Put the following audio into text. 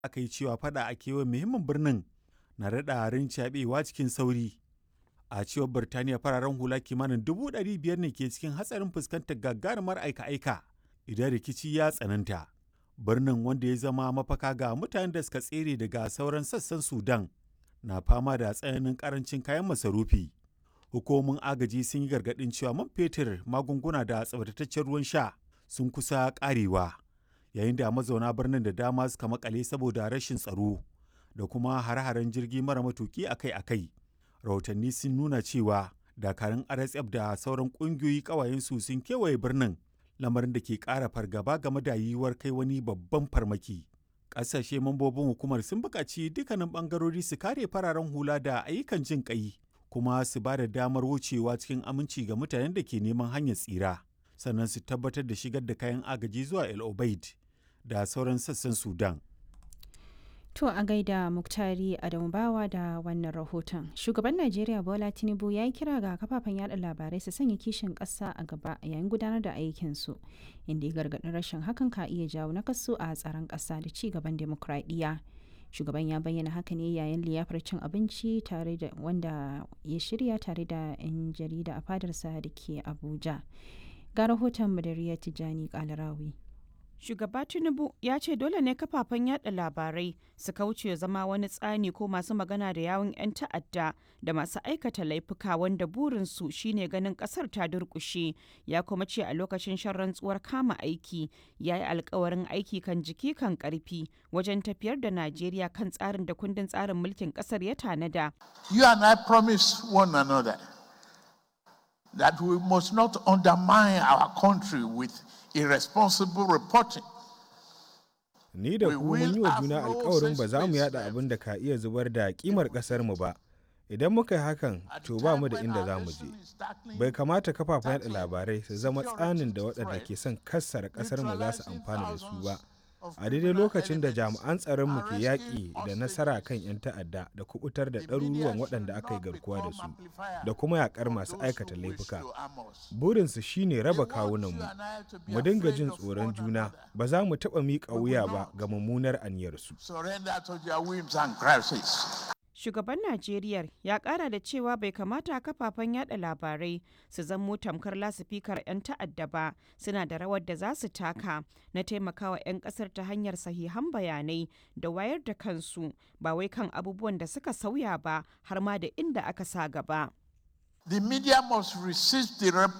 aka yi cewa fada a kewayen muhimmin birnin na daɗa rincaɓewa cikin sauri. A cewar Birtaniya fararen hula kimanin dubu ɗari biyar ne ke cikin hatsarin fuskantar gagarumar aika-aika idan rikici ya tsananta. Birnin wanda ya zama mafaka ga mutanen da suka tsere daga sauran sassan Sudan na fama da tsananin karancin kayan masarufi. Hukumomin agaji sun yi gargaɗin cewa man fetur, magunguna da tsabtataccen ruwan sha sun kusa ƙarewa, yayin da mazauna birnin da dama suka makale saboda rashin tsaro da kuma hare-haren jirgi mara matuki akai-akai. Rahotanni sun nuna cewa dakarun RSF da sauran ƙungiyoyi ƙawayensu sun kewaye birnin, lamarin da ke ƙara fargaba game da yiwuwar kai wani babban farmaki. Ƙasashe mambobin hukumar sun buƙaci dukkanin ɓangarori su kare fararen hula da ayyukan jin ƙai, kuma su ba da damar wucewa cikin aminci ga mutanen da ke neman hanyar tsira. sannan su tabbatar da shigar da kayan agaji zuwa El Obeid da sauran sassan Sudan. To a gaida Muktari Adamu Bawa da wannan rahoton. Shugaban Najeriya Bola Tinubu ya yi kira ga kafafen yada labarai su sanya kishin ƙasa a gaba yayin gudanar da aikinsu, inda ya gargaɗin rashin hakan ka iya jawo nakasu a tsaron ƙasa da ci gaban demokradiyya. Shugaban ya bayyana haka ne yayin liyafar cin abinci tare da wanda ya shirya tare da 'yan jarida a fadarsa da ke Abuja. ga rahoton Madariya Tijjani Kalarawi. Shugaba Tinubu ya ce dole ne kafafen yada labarai su kauce zama wani tsani ko masu magana da yawun 'yan ta'adda da masu aikata laifuka wanda burinsu shine ganin kasar ta durkushe ya kuma ce a lokacin shan rantsuwar kama aiki ya yi alkawarin aiki kan jiki kan karfi wajen tafiyar da Najeriya kan tsarin da kundin tsarin mulkin kasar ya tanada. You and I promise one another that we must not undermine our country with irresponsible reporting. Ni da ku mun yi wa juna alkawarin ba za mu yada abin da ka iya zubar da kimar kasar mu ba. Idan muka yi hakan, to ba mu da inda za mu je. Bai kamata kafafen yada labarai su zama tsanin da waɗanda ke son kassara kasar mu za su amfana da su ba. a daidai lokacin da jami'an tsaronmu ke yaƙi da nasara kan 'yan ta'adda da kubutar da ɗaruruwan waɗanda aka yi garkuwa da su da kuma yaƙar masu aikata laifuka burinsu shine raba kawunanmu mu dinga jin tsoron juna ba za mu taɓa miƙa wuya ba ga mummunar aniyarsu shugaban najeriya ya kara da cewa bai kamata kafafen yada labarai su zamo tamkar lasifikar 'yan ta'adda ba suna da rawar da za su taka na taimakawa 'yan kasar ta hanyar sahihan bayanai da wayar da kansu ba wai kan abubuwan da suka sauya ba har ma da inda aka sa gaba The media must resist the